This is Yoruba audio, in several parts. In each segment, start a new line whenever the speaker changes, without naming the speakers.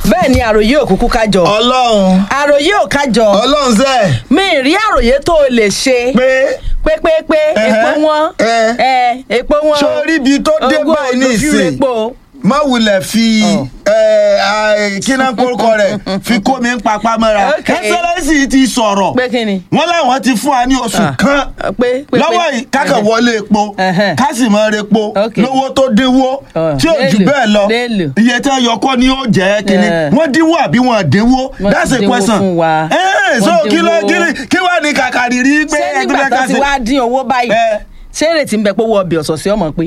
bẹ́ẹ̀ ni àròyé òkúkú kájọ
ọlọ́run
àròyé ò kájọ
ọlọ́run sẹ́
mi ì rí àròyé tó o lè ṣe
pé
pépépé epo
Ẹhẹ́,
wọn
ẹ.
ẹ epo wọn
sórí ibi tó dé
Owó
báyìí ní
olùfí
ìsìn
epo.
má wulẹ̀ fi kíná kórúkọ rẹ̀ fi kó mi ń papá mọ́ra
Ok.
ẹsẹ̀lẹ́sì ti sọ̀rọ̀
pé kí ni.
wọ́n láwọn ti fún wa ní oṣù
Ah,
kan
pé pé
lọ́wọ́
pé.
yìí kákan wọlé epo
Ẹhẹ́.
ká sì mọ epo
Ok.
lówó tó dínwó
Ah,
tí ò jù
léèlò,
bẹ́ẹ̀ lọ
léèlò.
iye tí wọ́n yọ kọ́ ni ó jẹ́ kínní
Eh.
wọ́n dínwó àbí wọ́n dínwó
Wọ́n
that's a
dínwó
question
fún wa.
Eh, so
Wọ́n
kí ló
dínwó.
kí ni- kí wàá ní kàkàrí rí pé
ṣé nígbà
ẹgbẹ́
tó
ká
ti
ṣe.
wá dín owó báyìí
Eh.
ṣé èrètí ń bẹ pé owó ọbẹ̀ ọ̀sọ̀ọ̀sẹ̀ ọmọ pé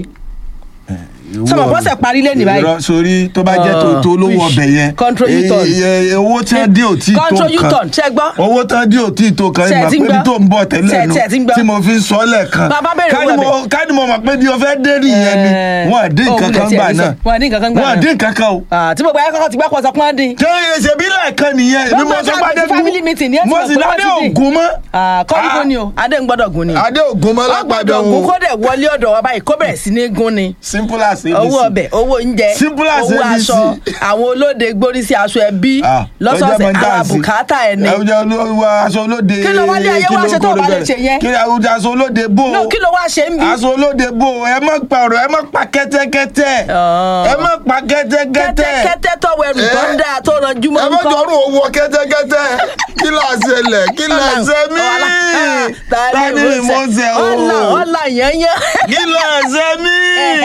sọmọ bọ́sẹ̀ parí lé ní báyìí.
Irọ́, sórí tó bá jẹ́ tó tó lówó
Ah,
ọbẹ̀ yẹn
control U-turn.
eh, eh, owó tí wọ́n dín ò tí tó
control
nǹkan
u-turn ṣe gbọ́.
owó tí wọ́n dín ò tí tó kan
Ṣé ẹ
ìgbà
ti ń
pé bí
gbọ́?
tó ń bọ̀ tẹ́lẹ̀
Ṣé ẹ-
nu
ṣé ẹ ti ń gbọ́?
tí mo fi ń sọ lẹ́ẹ̀kan
Bàbá bèrè
Ká ní
owó
mo- ká ní mo mọ̀ pé bí o fẹ́ dé nìyẹn ni
Eh,
wọ́n dín
òun
nǹkan
lè
kan
tiẹ̀
gbà
rí sọ.
náà
Wọ́n dín nǹkan kan gbà
wọ́n
náà.
dín nǹkan kan o
Ah, tí gbogbo ayé kọ́kọ́ ti gbá pọ̀ sọ pọ́n dín.
ṣé ṣe bí lẹ́ẹ̀kan nìyẹn èmi mo
Gbogbo
sọ pé
àti
adé
family meeting ni ẹ ti
mo
mọ̀
sì
pé
ládé
wọ́n ti dín.
ògùn mọ́
kọ́ńgó ni o adé ń gbọ́dọ̀ gùn ni.
adé ògùn mọ́ lápàdé
ọgbọ́dọ̀ gùn
òun
kó dẹ̀ wọlé ọ̀dọ̀ wa báyìí kó bẹ̀rẹ̀ sí ní gún ni.
simple as abc
owó ọbẹ̀ owó oúnjẹ
Simple as
owó
ABC.
aṣọ àwọn olóde gbórí sí aṣọ ẹbí
Ah,
lọ́sọ̀ọ̀sẹ̀
ó jẹ́
ara
mọ́jáàsì.
bùkátà ẹ̀ ni.
ẹ jẹ́ olówó aṣọ olóde
Kí ló wá ní ayé wá ṣe tó o bá lè ṣe yẹn?
kí ló aṣọ olóde bò
No, kí ló wá ṣe ń bí.
aṣọ olóde bò ẹ má pa ọ̀rọ̀ ẹ má pa kẹ́tẹ́kẹ́tẹ́
Ah.
ẹ má pa kẹ́tẹ́kẹ́tẹ́
kẹ́tẹ́kẹ́tẹ́ tọwọ́ ẹrù tó ń
Eh.
dáa tó ranjú mọ́
ẹ má jọrù owó kẹ́tẹ́kẹ́tẹ́ kí ló ṣẹlẹ̀ kí ló ṣe mí tani mo ṣe o
ọ̀là ọ̀là yẹnyẹn.
kí ló ṣe mí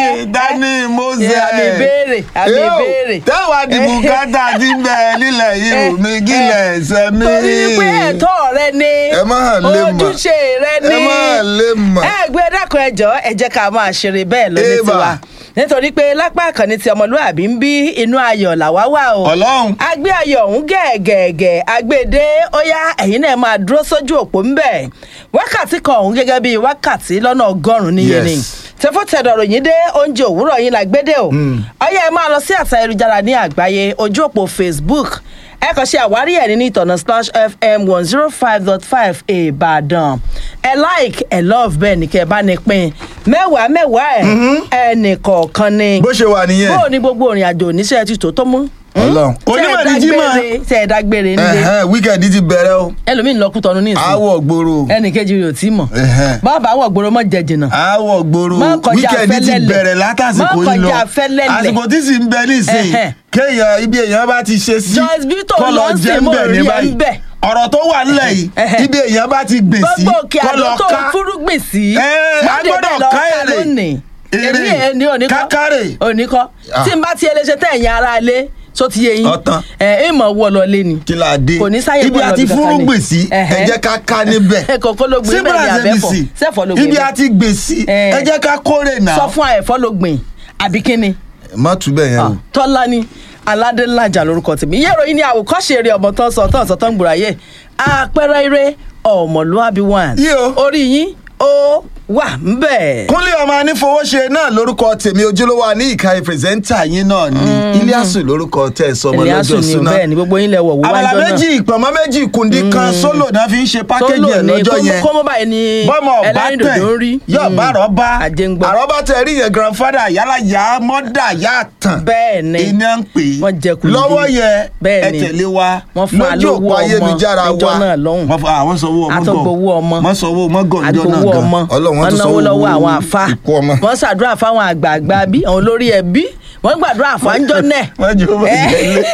tani mo ṣe
àmì ìbéèrè àmì
Yóò,
ìbéèrè.
tẹ́wàá dìbò kátà ti ń bẹ nílẹ̀ yìí ò mi kí lẹ̀ ṣe mí.
torí pé ẹ̀tọ́ rẹ ni
Ẹ má hàn lè mọ̀.
ojúṣe rẹ ni
ẹ má lè mọ̀.
ẹ gbé dákun ẹjọ ẹ jẹ́ ká máa ṣeré bẹ́ẹ̀ lóní
Ébà.
tiwa nítorí pé lápá àkànní ti ọmọlúwàbí ń bí inú ayọ̀ làwa wà o
Ọlọ́run.
agbé ayọ̀ ọ̀hún gẹ̀ẹ́gẹ̀ẹ́gẹ̀ agbèdé ó yá ẹ̀yin náà máa dúró sójú òpó ń bẹ̀ wákàtí kan ọ̀hún gẹ́gẹ́ bíi wákàtí lọ́nà ọgọ́rùn-ún níye ni
Yes.
tẹfọ́tẹ̀dọ̀rọ̀ yín dé oúnjẹ òwúrọ̀ yín la gbédè o ọyá ẹ máa lọ sí àtà ayélujára ní àgbáyé ojú òpó facebook ẹ kàn ṣe àwárí ẹ̀ nínú ìtọ̀nà slash fm one zero five dot five ìbàdàn ẹ like ẹ love bẹ́ẹ̀ ni kẹ́ ẹ bá ní pín mẹ́wàá mẹ́wàá ẹ̀ ẹnì kọ̀ọ̀kan ni
bó ṣe wà nìyẹn.
bó o ní gbogbo òrìn àjò oníṣẹ́ ti tó tó mú.
Ọlọ́run. Onímọ̀ ní Jímọ̀.
ṣe ẹ dágbére nílé
Ẹ̀hẹ́n, wíkẹ̀ndì ti bẹ̀rẹ̀ o
ẹlòmíín lọ kútọ́nu ní ìsìn
àwọ̀ gbòòrò
ẹnì kejì rẹ̀ ò tí mọ̀
Ẹ̀hẹ́n.
bàbá àwọ̀ gbòòrò mọ̀ jẹ jìnnà
àwọ̀ gbòòrò
Má kọjá
wíkẹ̀ndì ti
fẹ́lẹ́lẹ̀.
bẹ̀rẹ̀ látàsìkò
Má
yìí lọ
kọjá fẹ́lẹ́lẹ̀.
àsìkò tí sì ń bẹ nísìnyí
Ẹ̀hẹ́n.
kéèyàn ibi èèyàn bá ti ṣe sí
Joyce Vito
kọ́ lọ
lọ sí
jẹ́ ń
mo
bẹ̀
rí
ní
ẹ ń
báyìí
bẹ̀.
ọ̀rọ̀ tó wà nílẹ̀ yìí
Ẹ̀hẹ́n.
ibi èèyàn bá ti gbè sí
gbogbo òkè
kọ́ lọ
àdó tó
ká
fúrúgbìn sí
Ẹ́, a
Má dé
gbọ́dọ̀
bẹ́ẹ̀ lọ
ká
ká
èrè.
lónìí.
Èrè.
èmi ẹ̀ ní oníkọ́
Kákàrè.
oníkọ́
Ah.
tí n bá ti ẹlẹ́ṣẹ̀ tẹ̀ ẹ̀yìn ara lé tó ti yé yín
Ọ̀tán.
ẹ̀ ẹ̀ mọ̀ wọ́ lọ lé ni
kí la dé
kò ní sáyé
ibi
bọ́ọ̀lù
àti
ọdún kankan ni.
fúrúgbìn sí ẹ
Ẹ̀hẹ́n.
jẹ́ ká ká níbẹ̀
kòkó ló gbìn
Simple
bẹ́ẹ̀ ni
as
àbẹ́fọ̀
ABC.
sẹ́fọ̀ ló gbìn
ibi
bẹ́ẹ̀.
àti gbè sí
Ẹ̀.
ẹ jẹ́ ká kórè náà
sọ fún àyẹ̀fọ́ ló gbìn àbí kíni
má tú bẹ́ẹ̀ yẹn o.
tọ́lá ni aládélájà lórúkọ tèmi iye ìròyìn ni àwòkọ́ṣe eré ọmọ tán sọ tán sọ tán gbòòráyè àpẹẹrẹ eré ọmọlúwàbí one
Yí o.
orí yín ó wà ń bẹ̀.
kúnlé ọmọ anífowóṣe náà lórúkọ tèmi ojúlówó ní ìka pírẹsẹ́ńtà yín náà ní iliasu lórúkọ tẹ̀ ẹ́ sọmọ
Eliasu
lọ́jọ́
ni
súná
bẹ́ẹ̀ ni gbogbo yín lẹ wọ̀ wọ́n
abala
wájọ́ náà
méjì ìpọ̀nmọ́ méjì kùndí kan sólò náà fi ń ṣe pákéjì
Sólò
ẹ̀
ni
lọ́jọ́
kó-
yẹn
kó mọ́ báyìí ni
bọ́mọ ọ̀bá
ẹlẹ́rìn
tẹ̀
dòdò ń rí.
yóò bá àrọ́bá
àjẹngbọ́.
àrọ́bá tẹ̀ rí yẹn grandfather yálà yá mọ́dà yá tàn
bẹ́ẹ̀ ni
iná ń pè é
wọ́n jẹ kùndí.
lọ́wọ́ yẹn
Bẹ́ẹ̀
ẹ
ni.
tẹ̀lé wa
Wọ́n fún wa
lójú
lówó
òpó
ọmọ
ayélujára
níjọ́
wa
náà lọ́hùn.
wọ́n fún àwọn sanwó ọmọ
àtọ̀gbowó ọmọ
wọ́n sanwó mọ́gọ̀ níjọ́ náà
àtọ̀gbowó
gan
ọmọ
Ọlọ́run wọ́n
wọ́n
tún
náwó
sanwó
lọ́wọ́ àwọn àfa
ikú ọmọ.
wọ́n ṣàdúrà fáwọn àgbààgbà bí àwọn olórí ẹbí wọ́n gbàdúrà fáńjọ́ náà.
wọ́n jù ú bọ̀
Eh.
ìjẹ́lé.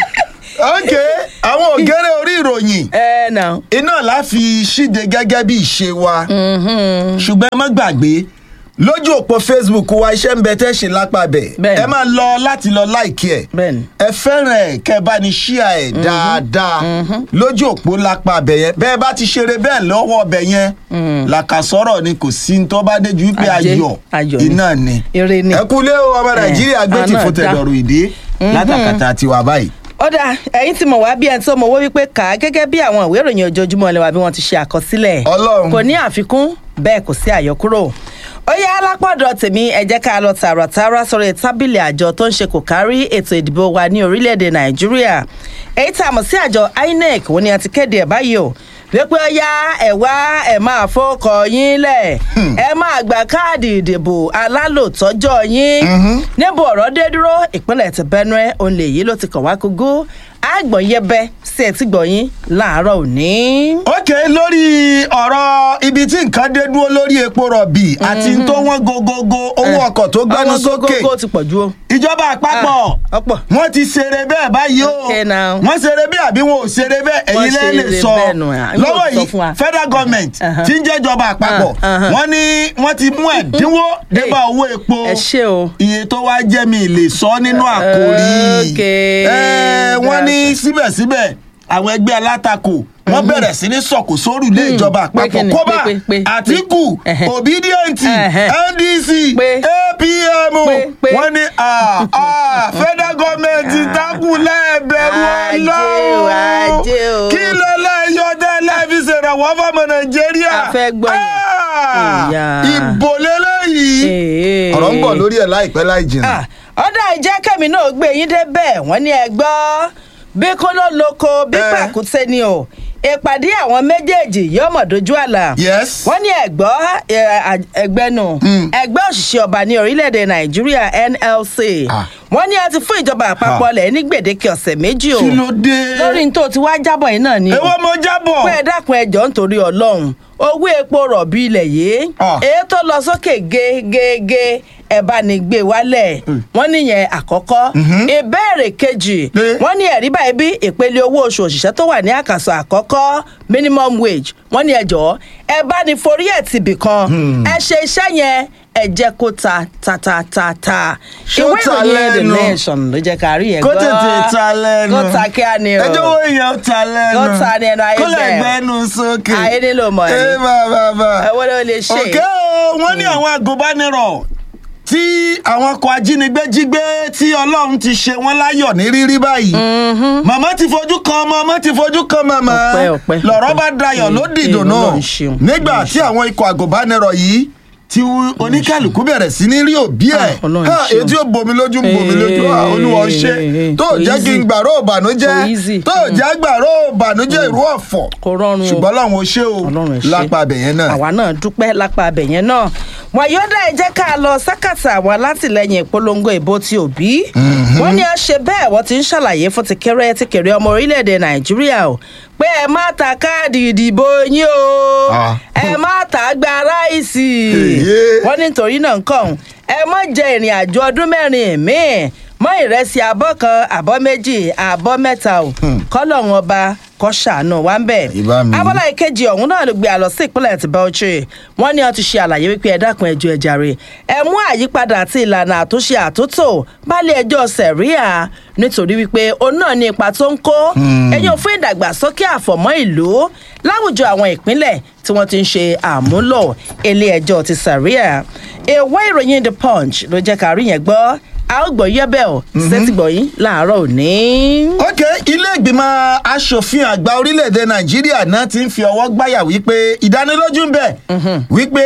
ok àwọn ògèrè orí ìròyìn
ẹ nà
iná la fi ṣíde gẹ́gẹ́ bí ìṣe wa ṣùgbọ́n ẹ má gbàgbé lójú òpó facebook wa iṣẹ́ ń bẹ tẹ́ ṣe lápá bẹ̀
Bẹ́ẹ̀ni.
ẹ máa lọ láti lọ láìkí ẹ̀
Bẹ́ẹ̀ni.
ẹ fẹ́ràn ẹ̀ kẹ́ ẹ bá ní ṣíà ẹ̀ dáadáa lójú òpó lápá bẹ̀ yẹn bẹ́ẹ̀ bá ti ṣeré bẹ́ẹ̀ lọ́wọ́ bẹ̀ yẹn làkàsọ́rọ̀ ni kò sí ní tó bá dé ju wípé
Ajé,
ayọ̀
ayọ̀ ni.
iná ni
Ire ni.
ẹ kúlé o ọmọ nàìjíríà gbé ti
àná
fún
dá.
tẹ̀dọ̀rù ìdí látàkàtà tiwa báyìí.
ọ̀dà ẹ̀yin ti mọ̀ wá bí ẹni tó mọ̀ owó wípé kà á gẹ́gẹ́ bí àwọn ìwé ìròyìn ojoojúmọ́ ilé wa bí wọ́n ti ṣe àkọsílẹ̀
Ọlọ́run.
kò ní àfikún bẹ́ẹ̀ kò sí àyọkúrò ó yá alápọ̀dọ̀ tèmi ẹ jẹ́ ká lọ tààràtàrà sọ̀rọ̀ tábìlì àjọ tó ń ṣe kò kárí ètò ìdìbò wa ní orílẹ̀-èdè nàìjíríà èyí tá a mọ̀ sí àjọ inec wọ́n ní a ti kéde ẹ̀ báyìí o wípé ọyá ẹ wá ẹ máa fọkọ yín lẹ̀ ẹ máa gba káàdì ìdìbò alálòtọ́jọ́ yín níbo ọ̀rọ̀ dé dúró ìpínlẹ̀ ti Benue òun lè yí ló ti kàn wá kúgú àgbọ̀n yẹbẹ sí ẹ̀ tí gbọ̀nyín láàárọ̀ òní.
ok lórí ọ̀rọ̀ ibi tí nǹkan dé dúró lórí epo rọ̀bì àti tó wọ́n gogogo owó ọkọ̀ tó gbẹ́nu
àwọn
sókè
gógógó ti pọ̀ ju o.
ìjọba àpapọ̀
Ah, ọ̀pọ̀.
wọ́n ti ṣeré bẹ́ẹ̀ báyìí o
Okay now.
wọ́n ṣeré bẹ́ẹ̀ àbí wọn ò ṣeré bẹ́ẹ̀
Wọ́n
èyí lẹ́yìn lè
ṣeré
sọ
bẹ́ẹ̀ nù, ah,
lọ́wọ́
yóò sọ
yìí
fún wa.
federal government
Uh-huh.
tí ń jẹ́ ìjọba àpapọ̀
Ah, uh-huh.
wọ́n ní wọ́n ti mú ẹ̀dínwó débà owó epo
ẹ ṣé o.
iye tó wá jẹ́ mi lè sọ nínú àkòrí
Okay.
Eh, wọ́n ní síbẹ̀síbẹ̀ àwọn ẹgbẹ́ alátakò wọ́n bẹ̀rẹ̀ sí ní sọ̀kò sórùlé ìjọba
pé
àpapọ̀
kíni?
kóbá
Pé, pé, pé, pé.
àtìkù
Ẹhẹ́.
obidient
Ẹhẹ́.
ndc
Pé.
apm
Pé, pé.
wọ́n ní ah, ah, federal government takù lẹ́ẹ̀bẹ̀rù
Ajé o,
ọlọ́run
ajé o.
kí ló lẹ́yọ̀ tẹ́lẹ̀ fi ṣèrànwọ́ fọmọ nàìjíríà
A fẹ́ gbọ́ yẹn.
Ah,
Ìyá.
ìbò lélẹ́yìí
Ee.
ọ̀rọ̀ ń bọ̀ lórí ẹ̀ láìpẹ́ láì jìnnà.
Ah, ọ̀dà ìjẹ́kẹ̀mí náà gbé yín débẹ̀ wọ́n ní ẹ gbọ́ bí kóló lóko bí
Eh.
pàkúté ni o ìpàdé àwọn méjèèjì yóò mọ̀ dojú àlà
yes.
wọ́n ní ẹ̀gbọ́ ẹgbẹ́ nù ẹgbẹ́ òṣìṣẹ́ ọba ní orílẹ̀-èdè nàìjíríà nlc
Ah.
wọ́n ní a ti fún ìjọba àpapọ̀ lẹ̀ ní gbèdéke ọ̀sẹ̀ méjì o
kí ló dé.
lórí ní tó ti wá jábọ̀ yìí náà ni o
èwo mo jábọ̀.
pé ẹ dákun ẹjọ́ nítorí ọlọ́run owó epo rọ̀bì ilẹ̀ yìí
Ah.
èyí tó lọ sókè gégége ẹ bá ní gbé wálẹ̀ wọ́n níyẹn àkọ́kọ́ ìbéèrè kejì
Eh.
wọ́n ní ẹ̀rí báyìí bí ìpele owó oṣù òṣìṣẹ́ tó wà ní àkàsọ̀ àkọ́kọ́ minimum wage wọ́n ní ẹjọ́ ẹ bá ní forí ẹ̀ tìbì kan ẹ ṣe iṣẹ́ yẹn ẹ jẹ́ kó ta ta ta ta ta
Ṣó
ìwé
ta
ìròyìn the
lẹ́nu?
nation ló jẹ́ ká rí yẹn
kó
gbọ́
tètè ta lẹ́nu.
kó ta kí á ní o
ẹjọ́ wo èèyàn ta lẹ́nu.
Kó ta ní ẹnu ayé
kó lè
bẹ́ẹ̀.
gbẹ́nu sókè.
Ayé nílò mọ̀ ni.
ẹ bá bá bá.
ẹwọ́ ló lè ṣe
òkè o wọ́n ní àwọn agùnbánirọ̀ tí àwọn ọkọ̀ ajínigbé jí gbé tí ọlọ́run ti ṣe wọ́n láyọ̀ ní rírí báyìí. màmá ti fojú kan ọmọ ọmọ ti fojú kan màmá.
Ọpẹ́, ọpẹ́,
lọ̀rọ̀
ọpẹ́.
bá dayọ̀ ló
Ee,
dìdò
ee,
náà
Ọlọ́run ṣeun,
nígbà
Ọlọ́run
tí àwọn ikọ̀ agùnbánirọ̀ yìí tí oníkàlùkù bẹ̀rẹ̀ sí ní rí òbí ẹ̀
Ah, Ọlọ́run
Ha,
ṣeun.
etí ò bomi lójú ń bomi lójú Ah,
Ee,
olúwa ó ṣe
ee,
tó
kò
jẹ́ kí n
easy.
gbàró ìbànújẹ́
Kò easy.
tó jẹ́ gbàró ìbànújẹ́ ìrú ọ̀fọ̀
Kò rọrùn o.
ṣùgbọ́n ọlọ́run ó ṣe o
ọlọ́run ẹ̀ ṣe
lápá abẹ̀yẹn náà.
àwa náà dúpẹ́ lápá abẹ̀yẹn náà wọn yóò dá ẹ jẹ́ ká lọ sákàtà àwọn alátìlẹyìn ìpolongo ìbò ti òbí wọ́n ní a ṣe bẹ́ẹ̀ wọ́n ti ń ṣàlàyé fún ti kéré ti kéré ọmọ orílẹ̀-èdè nàìjíríà o pé ẹ má ta káàdì ìdìbò yín o
Ah.
ẹ má ta gba ráìsì
Èyí.
wọ́n ní nítorí náà ń kàn ẹ má jẹ ìrìn àjò ọdún mẹ́rin míì mọ́ ìrẹsì abọ́ kan abọ́ méjì abọ́ mẹ́ta o kọ́lọ́run ọba kọ́ ṣàánú wa ń bẹ̀
Ìbá mi.
abọ́lá ìkejì ọ̀hún náà ló gbé àlọ́ sí ìpínlẹ̀ ti Bauchi wọ́n ní wọ́n ti ṣe àlàyé wípé ẹ dákun ẹjọ́ ẹ jàre ẹ mú àyípadà àti ìlànà àtúnṣe àtúntò bálé ẹjọ́ sẹ̀ríà nítorí wípé òun náà ní ipa tó ń kó ẹ̀yìn fún ìdàgbàsókè àfọ̀mọ́ ìlú láwùjọ àwọn ìpínlẹ̀ tí wọ́n ti ń ṣe àmúlò ilé ẹjọ́ ti sẹ̀ríà ìwé ìròyìn The Punch ló jẹ́ ká rí yẹn gbọ́ a ó gbọ́ yẹ́bẹ̀ ọ̀ sẹ́tìgbọ̀yìn láàárọ̀ òní.
ok ilé ìgbìmọ̀ asòfin àgbà orílẹ̀-èdè nàìjíríà náà ti ń fi ọwọ́ gbáyà wípé ìdánilójú ń bẹ wípé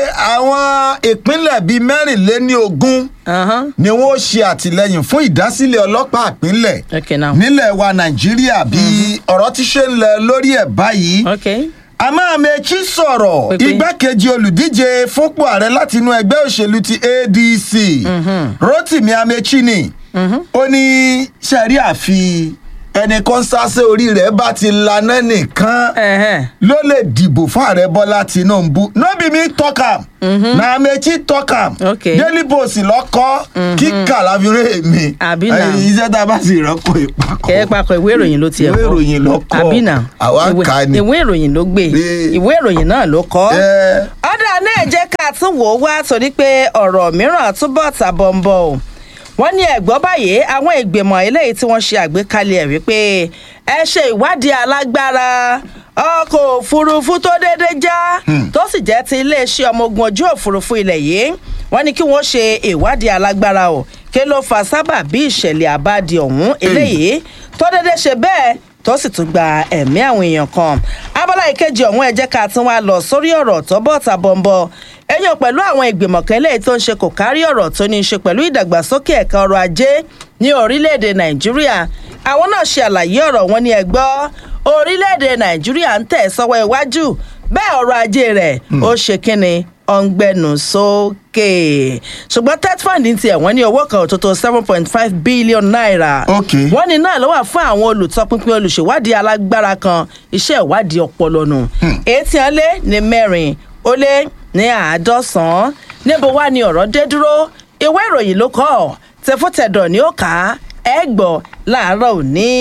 àwọn ìpínlẹ̀ bíi mẹ́rìnléní ogún
Ahán.
ni wọ́n ṣe àtìlẹ́yìn fún ìdásílẹ̀ ọlọ́pàá ìpínlẹ̀
Okay now.
nílẹ̀ wa nàìjíríà bí ọ̀rọ̀ ti ṣe ń lẹ lórí ẹ̀ báyìí
Okay.
àmọ́ Amechi sọ̀rọ̀
Pépé.
igbákejì olùdíje fúnpò ààrẹ láti inú ẹgbẹ́ òṣèlú ti ADC Rotimi Amechi ni ó ní sẹ́rí àfi ẹnì kan sáṣẹ́ orí rẹ̀ bá ti laná nìkan
Ẹ̀hẹ́n.
ló lè dìbò fún ààrẹ bọ́lá tinubu no be me talk am na amechi talk am
Okay.
daily post lọ́kọ́ kíkà láfiwé mi
Àbí nà.
Ẹ̀yin iṣẹ́ tá a bá sì rọ́pò ìpàkọ́
kẹ́ ẹ papọ̀ ìwé ìròyìn ló tiẹ̀
Ìwé ìròyìn ló kọ.
àbínà
Àwa
ìwé-
kà á ni.
ìwé ìròyìn ló gbé
Ee.
ìwé ìròyìn náà ló kọ́
Ẹ.
ọ̀dà náà jẹ́ ká tún wò ó wá torí pé ọ̀rọ̀ mìíràn túbọ̀ tàbọ̀ ń bọ̀ o wọ́n ní ẹ̀gbọ́n báyìí àwọn ìgbìmọ̀ eléyìí tí wọ́n ṣe àgbékalẹ̀ ẹ̀ wípé ẹ ṣe ìwádìí alágbára ọkọ̀ òfurufú tó déédéé já tó sì jẹ́ ti iléeṣẹ́ ọmọ ogun ojú òfurufú ilẹ̀ yìí wọ́n ní kí wọ́n ṣe ìwádìí alágbára o kí ló fa sábà bí ìṣẹ̀lẹ̀ àbádi ọ̀hún eléyìí tó déédéé ṣe bẹ́ẹ̀ tó sì tún gba ẹ̀mí àwọn èèyàn kan abala ìkejì ọ̀hún ẹ jẹ́ ká tún wá lọ sórí ọ̀rọ̀ tó bọ̀ ta bọ̀m̀bọ̀ ẹ̀yàn pẹ̀lú àwọn ìgbìmọ̀ kan eléyìí tó ń ṣe kò kárí ọ̀rọ̀ tó ní í ṣe pẹ̀lú ìdàgbàsókè ẹ̀ka ọrọ̀ ajé ní orílẹ̀-èdè nàìjíríà àwọn náà ṣe àlàyé ọ̀rọ̀ wọn ní ẹgbọ́ orílẹ̀-èdè nàìjíríà ń tẹ̀ sọ́wọ́ iwájú bẹ́ẹ̀ ọrọ̀ ajé rẹ̀ ó ṣe kínni ọ̀ngbẹ́nu sókè ṣùgbọ́n tetfund ní tiẹ̀ wọ́n ní owó kan òtótó seven point five billion naira
Ok.
wọ́n ní náà ló wà fún àwọn olùtọpinpin olùṣèwádìí alágbára kan iṣẹ́ ìwádìí ọpọlọ nù etí hàn lé ní mẹ́rin ó lé ní àádọ́sán níbo wá ni ọ̀rọ̀ dé dúró ìwé ìròyìn ló kọ́ ọ́ tẹfútẹ̀dọ̀ ni ó kà á ẹ gbọ́ láàárọ̀ òní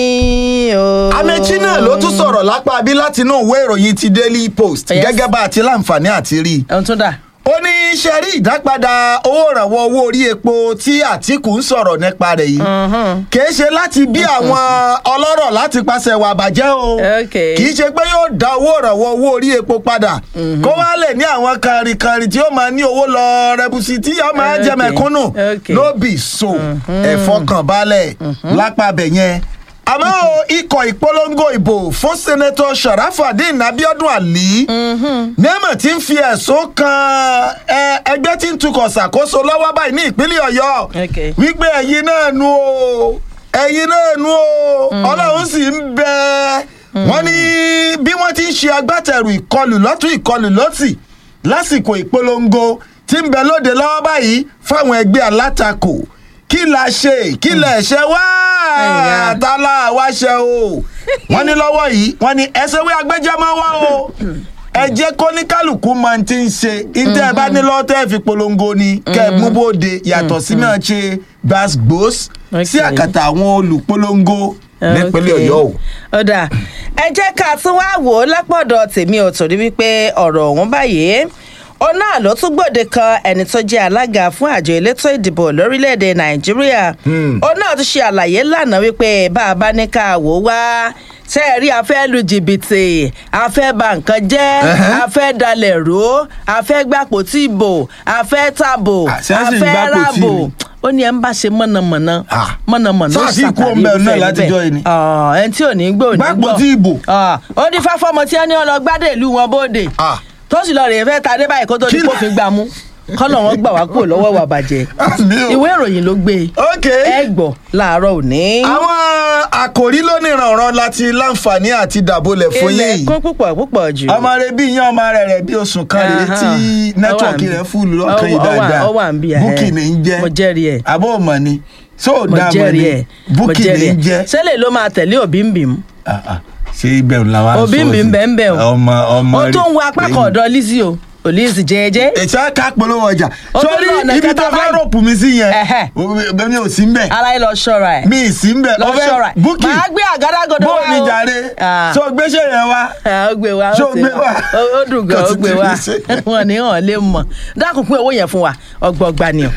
o.
amechi náà ló tún sọ̀rọ̀ lápá bí látinú ìwé ìròyìn ti daily post
Yes.
gẹ́gẹ́ bá a ti láǹfààní àti rí i
ẹ̀hún tún dà.
ó ní ṣe rí ìdápadà owó ìrànwọ́ owó orí epo tí àtìkù ń sọ̀rọ̀ nípa rẹ̀ yìí kìí ṣe láti bí àwọn ọlọ́rọ̀ láti pàṣẹ wà bàjẹ́ o
Okay.
kìí ṣe pé yóò dá owó ìrànwọ́ owó orí epo padà kó wá lè ní àwọn kàrìnkàrì tí ó máa ní owó lọ rẹbùsì tí yóò máa jẹ
Okay.
mẹ̀kúnnù
Okay.
ló bì so ẹ̀fọ́kànbalẹ̀ lápá bẹ̀ yẹn àmọ́ o, ikọ̀ ìpolongo ìbò fún sẹ́nẹ́tọ̀ sharafadin abiodun ali nẹ́mọ̀ tí ń fi ẹ̀sùn kan ẹ, ẹgbẹ́ tí ń tukọ̀ ṣàkóso lọ́wọ́ báyìí ní ìpínlẹ̀ ọ̀yọ́
Okay.
wípé ẹ̀yin náà nu o ẹ̀yin náà nu o ọlọ́run sì ń bẹ wọ́n ní bí wọ́n ti ń ṣe agbátẹrù ìkọlù lọ́tún ìkọlù lọ́tì lásìkò ìpolongo tí ń bẹ lóde lọ́wọ́ báyìí fáwọn ẹgbẹ́ alátakò kí la ṣe kí la ṣe wá
Ẹ̀yà.
àtàlà wá ṣe o wọ́n ní lọ́wọ́ yìí wọ́n ní ẹsẹ̀ wí agbẹ́jẹ́mọ́ wá o ẹ jẹ́ kó ní kálukú máa ti ń ṣe ìtẹ́ ẹ bá ní lọ́wọ́ tẹ́ ẹ fi polongo ni kẹ́ ẹ mú bóde yàtọ̀ sí náà ṣe gbàgbós sí
Okay.
àkàtà àwọn olùpolongo nípínlẹ̀
Okay.
ọ̀yọ́ o.
ọ̀dà ẹ jẹ́ ká tún wá wò ó lápọ̀dọ̀ tèmi ò torí wípé ọ̀rọ̀ ọ̀hún báyìí òun náà ló tún gbòde kan ẹni tó jẹ́ alága fún àjọ elétò ìdìbò lórílẹ̀‐èdè nàìjíríà òun náà tún ṣe àlàyé lánàá wípé bá a bá ní ká wò ó wá ṣe é rí a fẹ́ lu jìbìtì a fẹ́ ba nǹkan jẹ́
Ẹhẹ́.
a fẹ́ dalẹ̀ ró a fẹ́ gbàpò tí ìbò a fẹ́ tàbò
Ah, ṣé
a
a sì ń
fẹ́
gbàpò tí
ràbò
ni?
ó ní ẹ ń bá ṣe mọ̀nàmọ̀nà
Ah.
mọ̀nàmọ̀nà ó
Sáà sì kú
ṣàtàrí
ọmọ ẹ̀ náà
irúfẹ́
látijọ́ yìí ni?
Ah, ẹni tí ò ní gbọ́ ò ní gbọ́
Gbàpò tí ìbò.
Ah, ó ní fáfọ́mọ tí wọ́n ní ọlọ́gbádé ìlú wọn bóde
Ah.
tó sì lọ rèé fẹ́ ta dé báyìí kó tó ní
Kí ló-
kófin gbà mú kọ́nà wọn gbà wá kúrò lọ́wọ́ wà bàjẹ́
Àmì o.
ìwé ìròyìn ló gbé e.
ok
ẹ gbọ́ láàárọ̀ òní.
àwọn àkòrí lónìí ìrànràn láti láǹfààní àti dàbólẹ̀ fún
ilẹ̀
yìí
kún púpọ̀ púpọ̀ jù.
ọmọ rẹ bí yan ọmọ rẹ rẹ bí oṣù kan rèé
Aha.
tí nẹ́tíwọ̀kì
Ó wà
rẹ
ń-
fúlù lọ́kàn yìí
ó wà-
dáadáa
ó wà ń bí, ẹhẹ́.
búkì ní í jẹ́
Mo jẹ́rìí ẹ̀.
àbó mọ̀ ni so
mo
dá mọ̀
jẹ́rìí
ni
ẹ̀ mo
búkì ní
jẹ́rìí
í
ẹ̀
jẹ́
sẹ́lẹ̀ ló máa tẹ̀lé òbí ń bì mú.
Ah, ah. ṣé ibẹ̀ ń la wa
òbí ń bì ń bẹ̀ ń bẹ̀ o.
ọmọ ọmọ
ó
rẹ
tún ń wo apá kan ọ̀dọ̀ Lizzy o ò Lizzy jẹ́ẹ́jẹ́.
ètò ká polówó ọjà
Ó tún
sórí
lọ ọ̀nà
ibi
kẹta
tó fẹ́
báyìí.
rọ̀pù mi sí yẹn
Ẹhẹ́.
mi ò sí ń bẹ̀
ara ẹ lọ ṣọ́ra ẹ̀.
mi ì sí ń bẹ̀
lọ
ọfẹ́
ṣọ́ra ẹ̀.
búkì
màá gbé àgádágodo
bó
wá o.
mi jàre
Ah.
so gbéṣẹ́ yẹn wá
Ah, ó gbé wa
Ṣé
ó
ó
ti
gbé wa?
ó- ó dùn gan
Kò
ó
sì
gbé
ti
wa
rí ṣe.
wọn ní hàn lè mọ dákun pín owó yẹn fún wa ọgbọgba ni o.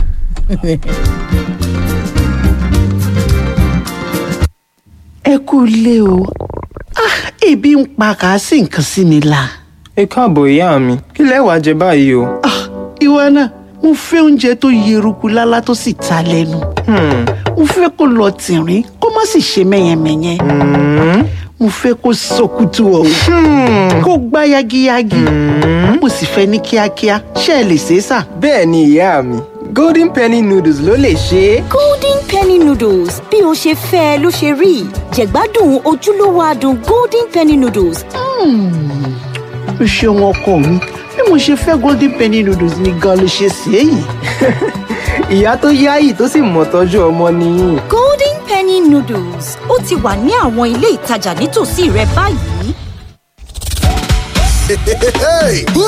ẹ kú ilé o Ah, ebi ń pa kà á sì nǹkan sí mi la.
ẹ káàbọ̀ ìyá mi kí lẹ wàá jẹ báyìí o.
Ah, ìwọ náà mo fẹ́ oúnjẹ tó yeruku lálá tó sì ta lẹ́nu.
Hmm,
mo fẹ́ kó lọ tìrín kó má sì ṣe mẹ́yẹmẹ́yẹ.
hmm,
mo fẹ́ kó sọkútù ọ̀hún kó gbá yagiyagi. mo sì fẹ́ ní kíákíá ṣé ẹ lè ṣe é sà.
bẹ́ẹ̀ ni ìyá mi golden penny noodles ló lè ṣe é.
golden penny noodles bí o ṣe fẹ́ ẹ ló ṣe rí jẹ̀gbádùn ojúlówó adùn golden penny noodles
o ṣeun ọkọ mi bí mo ṣe fẹ́ golden penny noodles ni gan ló ṣe ṣe é yìí.
ìyá tó yáyì tó sì mọ̀ tọ́jú ọmọ nìyí.
golden penny noodles ó ti wà ní àwọn ilé ìtajà nítòsí rẹ báyìí.
Hey, hey, hey. Good